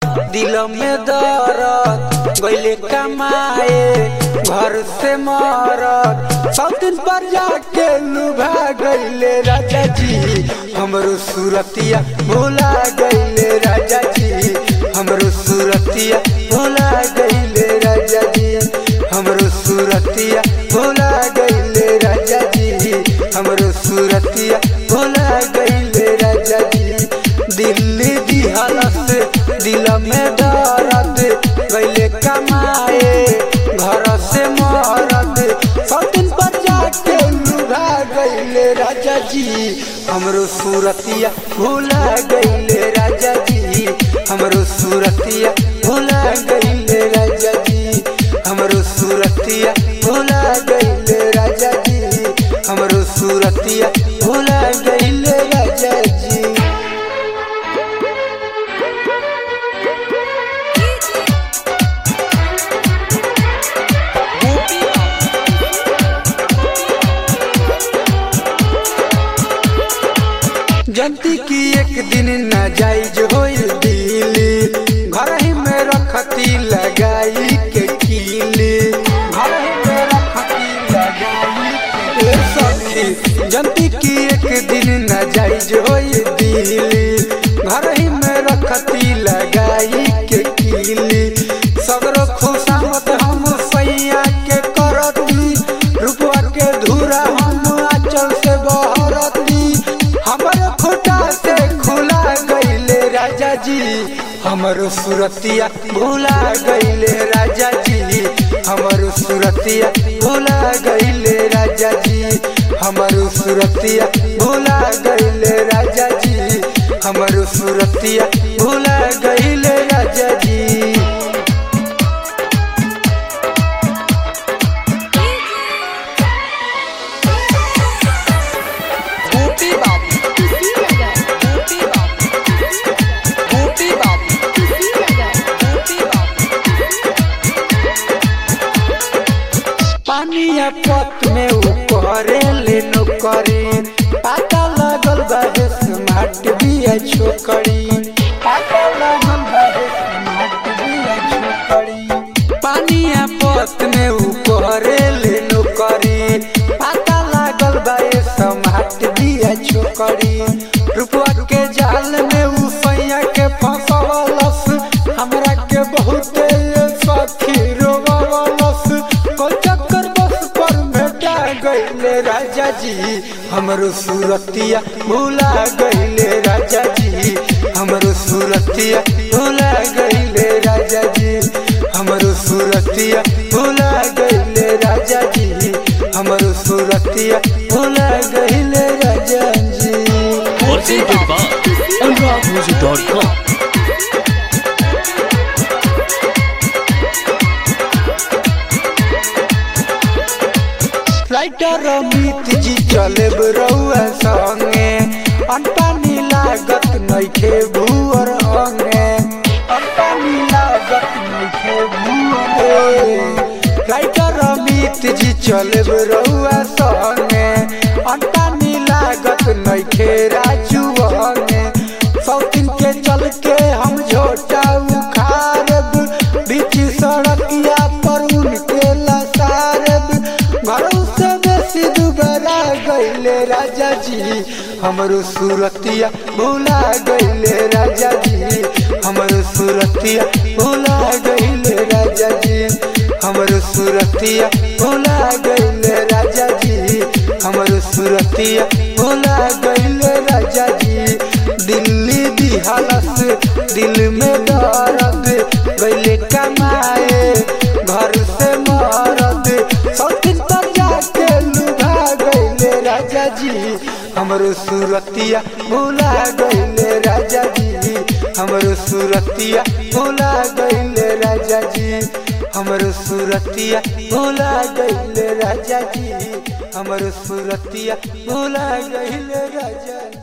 दिल में दर्द गईले कमाए घर से मरद सब दिन पर जाके लुभा गईले राजा जी हमरो सूरतिया भुला गईले राजा जी हमरो सूरतिया भुला गईले राजा जी हमरो सूरतिया भुला गईले राजा जी हमरो सूरतिया भुला गईले राजा जी दिल्ली दिहला से दिल में दर्द गईले कमाए घर से मरद सब दिन पर जाके लुभा गईले राजा जी हमरो सूरतिया भुला गईले राजा जी हमरो सूरतिया भुला गईले राजा जी हमरो सूरतिया भुला गईले राजा जी हमरो सूरतिया भुला गईले राजा जी जनती की एक दिन न जाइज होई दिली घर ही में रखती लगाई के कीली घर ही में रखती लगाई के सखी जनती की एक दिन न जाइज होई दिली घर ही में रखती लगाई के कीली सगरो खुशामत हम सैया के करती रुपवा के धूरा हम आंचल से बहरती हमर खोटा से खुला गईले राजा जी हमर सुरतिया भूला गईले राजा जी हमर सुरतिया भूला गईले राजा जी हमर सुरतिया भूला गईले राजा जी हमर सुरतिया भूला गईले राजा जी गोपी बाबू गोपी बाबू गोपी बाबू गोपी बाबू पानिया पत में ऊपरे ले नौकरी पता लगल बा स्मार्ट बिया छोकरी पता लगल बा स्मार्ट बिया छोकरी पानिया पत में ऊपरे ले नौकरी पता लागल बा स्मार्ट बिया छोकरी रुपवा के जाल में उ सैया के फंसवलस हमरा के बहुते सखी रोवलस कोई चक्कर बस पर भेटा गईले राजा जी हमरो सूरतिया भूला गईले राजा जी हमरो सूरतिया भूला गईले राजा जी हमरो सूरतिया भूला गईले राजा जी हमरो सूरतिया भूला गईले राजा जी presented by AnuradMusic.com. Writer Amit जी चले रउआ संगे अनपानी लागत नइखे भूअर अंगे अनपानी लागत नइखे भूअर राइटर अमित जी चले रउआ संगे अनपानी लागत नइखे राजू अंगे सौतिन के चल के हम झोटा उखारब बीच सड़किया पर उनके लसारब घरों से बेसी दुबरा गईले राजा जी हमरो सूरतिया भूला गईले राजा जी हमरो सूरतिया भूला गईले राजा जी हमरो सूरतिया भूला गईले राजा जी हमरो सूरतिया भूला गईले राजा जी दिल्ली दिहला से दिल में दर्द गईले कमाए घर से मरद सौतिन पर जाके लुभा गईले राजा जी हमरो सूरतिया भूला गईले राजा जी हमरो सूरतिया भूला गईले राजा जी हमरो सूरतिया भूला गईले राजा जी हमरो सूरतिया भूला गईले राजा जी